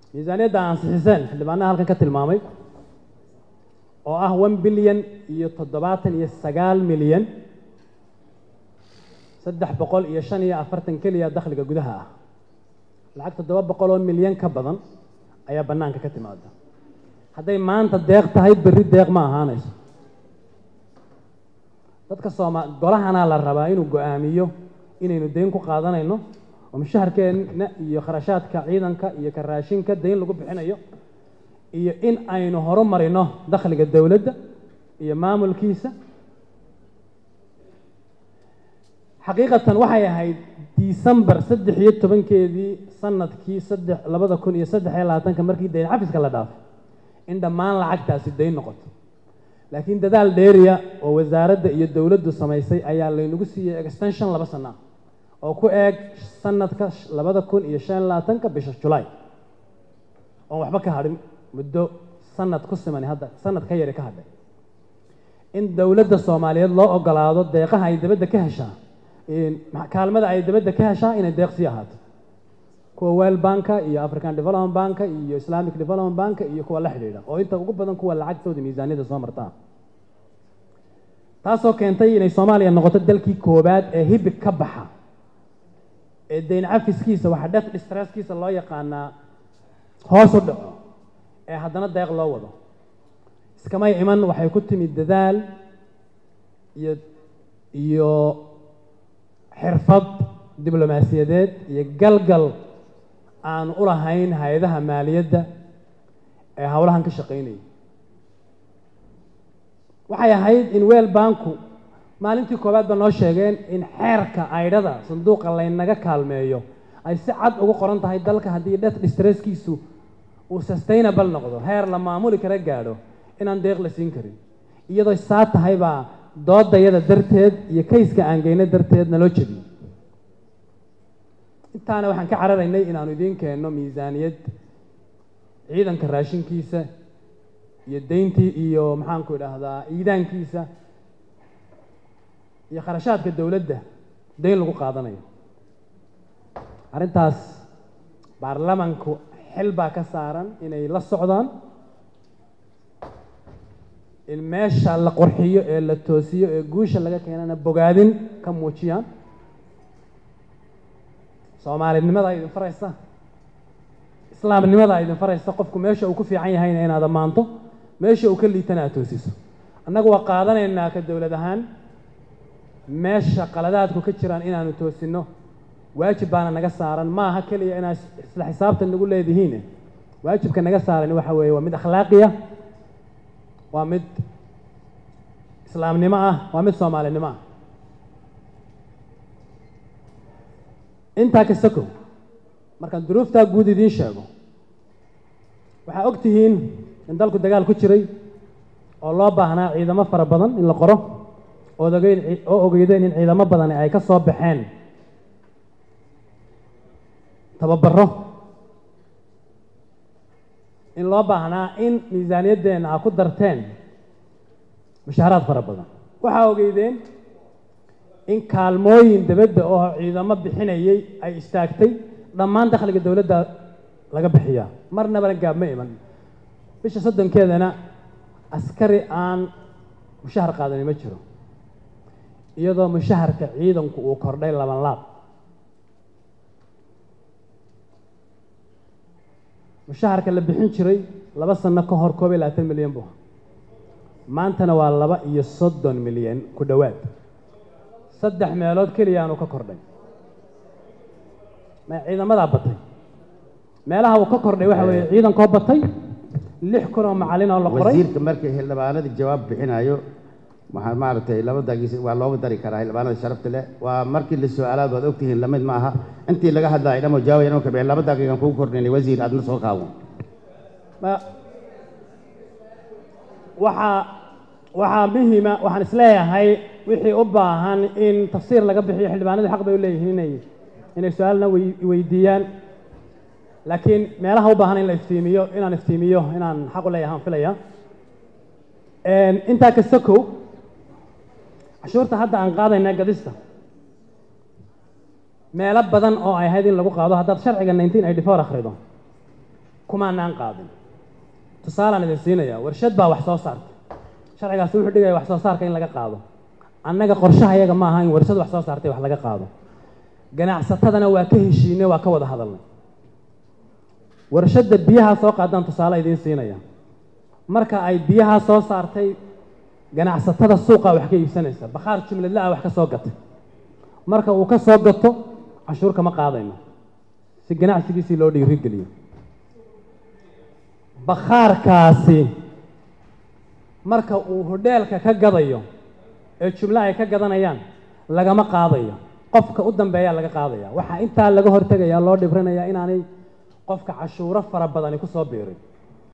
miisaaniyadda ansixiseen xildhibaanaha halkan ka tilmaamay oo ah one bilyan iyo toddobaatan iyo sagaal milyan saddex boqol iyo shan iyo afartan keliya dakhliga gudaha ah lacag toddoba boqol oo milyan ka badan ayaa bannaanka ka timaada hadday maanta deeq tahay berri deeq ma ahaanayso dadka sooma golahanaa la rabaa inuu go-aamiyo inaynu dayn ku qaadanayno oo mushaharkeenna iyo kharashaadka ciidanka iyo ka raashinka dayn lagu bixinayo iyo in aynu horumarino dakhliga dowladda iyo maamulkiisa xaqiiqatan waxay ahayd december saddex iyo tobankeedii sanadkii saddex labada kun iyo saddex iyo labaatanka markii dayn cafiska la dhaafay in dhammaan lacagtaasi dayn noqoto laakiin dadaal dheeriya oo wasaaradda iyo dowladdu samaysay ayaa laynagu siiyey extension laba sana oo ku eeg sanadka labada kun iyo shan iyo labaatanka bisha julaay oon waxba ka hadhin muddo sanad ku siman hadda sanad ka yari ka hadhay in dowladda soomaaliyeed loo ogolaado deeqaha ay dabadda ka heshaa kaalmada ay dabadda ka heshaa inay deeq sii ahaato kuwa wel banka iyo african development banka iyo islamic development banka iyo kuwa la xidhiidha oo inta ugu badan kuwa lacagtooda miisaaniyadda soo martaa taasoo keentay inay soomaaliya noqoto dalkii koowaad ee hibig ka baxa ee dayn cafiskiisa waxaa death distresskiisa loo yaqaanaa hoos u dhaco ee haddana deeq loo wado iskamay iman waxay ku timid dadaal iyo iyo xirfad diblomaasiyadeed iyo galgal aanu u lahayn hay-adaha maaliyadda ee howlahan ka shaqaynayay waxay ahayd in weel banku maalintii koowaad ba noo sheegeen in xeerka aydhada sanduuqa laynaga kaalmeeyo ay si cad ugu qoran tahay dalka haddii death distresskiisu uu sustainable noqdo heer la maamuli kara gaadho inaan deeq la siin karin iyadoo saa tahay baa doodayada darteed iyo kayska aan geyno darteed naloo jebiyey intaana waxaan ka cararaynay inaanu idiin keenno miisaaniyad ciidanka raashinkiisa iyo dayntii iyo maxaanku idhaahdaa iidaankiisa iyo kharashaadka dowladda dayn lagu qaadanayo arrintaas baarlamanku xil baa ka saaran inay la socdaan in meesha la qorxiyo ee la toosiyo ee guusha laga keenana bogaadin ka muujiyaan soomaalinimada idin faraysa islaamnimada idin faraysa qofku meesha uu ku fiican yahayna inaad ammaanto meesha uu ka liitana aad toosiso annagu waa qaadanaynaa ka dowlad ahaan meesha qaladaadku ka jiraan inaanu toosinno waajib baana naga saaran ma aha keliya inaad isla xisaabtan nagu leedihiin waajibka naga saaran waxa weeye waa mid akhlaaqiya waa mid islaamnimo ah waa mid soomaalinimo ah intaa ka sakow markaan duruuftaa guud idiin sheego waxaa og tihiin in dalku dagaal ku jiray oo loo baahnaa ciidamo fara badan in la qoro ood ogeyn oo ogeydeen in ciidamo badani ay ka soo baxeen tababaro in loo baahnaa in miisaaniyaddeena aa ku darteen mushaaharaad fara badan waxaa ogeydeen in kaalmooyin dabadda oo ciidamo bixinayay ay istaagtay dhammaan dakhliga dowladda laga bixiyaa marnabana gaab ma iman bisha soddonkeedana askari aan mushahar qaadani ma jiro iyadoo mushaharka ciidanku uu kordhay laban laab mushaharka la bixin jiray laba sano ka hor koob iyo labaatan milyan buu maantana waa laba iyo soddon milyan ku dhowaad saddex meelood keliya aanu ka kordhay ma ciidamadaa batay meelaha uu ka kordhay waxa weeye ciidankoo batay lix kun oo macallin oo la qoray wasiirka markii xildhibaanadii jawaab bixinayo waxaa maaragtay labadagiis waa looga dari karaa xildhibaanada sharafta leh waa markii la su-aalaad waad ogtihiin lamid ma aha intii laga hadlayo dhamo jawaabay dhamo kabixin laba daqiiqan kugu kordhinay wasiir aadna soo qaabo ma waxaa waxaa muhima waxaan isleeyahay wixii u baahan in tafsiir laga bixiyo xildhibaanadii xaq bay u leeyihiin inay inay su-aalna wey- weydiiyaan laakiin meelaha u baahan in la iftiimiyo inaan iftiimiyo inaan xaq u leeyahay aan filaya intaa kasta kow cashuurta hadda aan qaadayna gadista meelo badan oo ay ahayd in lagu qaado haddaad sharciga nineteen eighty four akhrido kumaanaan qaadin tusaalaan idin siinaya warshad baa wax soo saartay sharcigaasi wuxuu dhigaya wax soo saarka in laga qaado annaga qorshaha iyaga ma aha in warshad wax soo saartay wax laga qaado ganacsatadana waa ka heshiinay waa ka wada hadalnay warshadda biyaha soo qaadaan tusaale idiin siinaya marka ay biyaha soo saartay ganacsatada suuqa wax ka iibsanaysa bakhaar jumladla ah wax ka soo gatay marka uu ka soo gato cashuur kama qaadayno si ganacsigiisii loo dhiirigeliyo bakhaarkaasi marka uu hodheelka ka gadayo ee jumlo ay ka gadanayaan lagama qaadayo qofka u dambeeyaa laga qaadaya waxaa intaa laga hortegayaa loo dhibrinayaa inaanay qofka cashuuro fara badani ku soo biirin